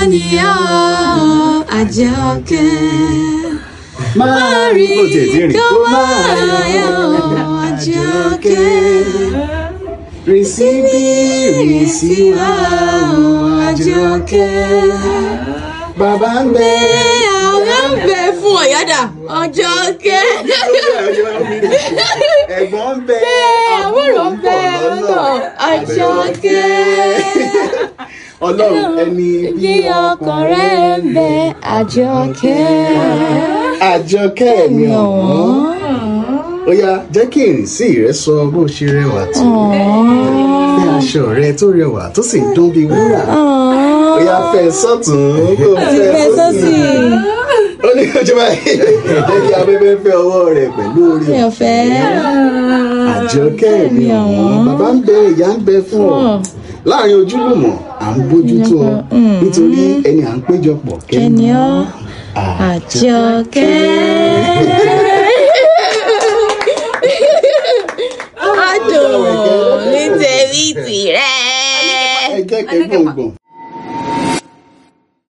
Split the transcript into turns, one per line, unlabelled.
ni ọ́ àjọkẹ́.
máa rí bó tiẹ̀ ti rìn
kó
kó
máa
máa
yọ̀
yọ̀
àjọkẹ́.
rìn sí bí rìn sí wá o àjọkẹ́ bàbá ń bẹ.
àwọn ń bẹ fún ọ̀yádà àjọkẹ́.
ẹ̀gbọ́n ń bẹ
àbúrò ń bẹ lọ́nà àjọkẹ́.
ọlọ́run ẹni
bí ọkàn rẹ̀ ń bẹ àjọkẹ́.
àjọkẹ́ mi ọ̀wọ́n ó yá jẹ́ kí ìrìnsí rẹ sọ bó ṣe rẹwà tó fẹ́ aṣọ rẹ tó rẹwà tó sì dún bí wúrà ó yá fẹ́ sọ́tún kó fẹ́
fẹ́
sósì
sósì.
ó ní kọjú báyìí jẹ́ kí abẹ́bẹ́ fẹ́ ọwọ́ rẹ pẹ̀lú orí
mi ò fẹ́.
àjọkẹ́ mi ọ̀wọ́n bàbá ń bẹ ìyá ń bẹ fún ọ láàrin ojúlùmọ̀ à ń bójútó ọ nítorí ẹni à ń péjọpọ̀
kẹ́ni ọ́ àjọkẹ́. Adùn ní tèmi tìrẹ.
ẹ jẹ́ kẹ́ gbọ̀ngbọ̀n.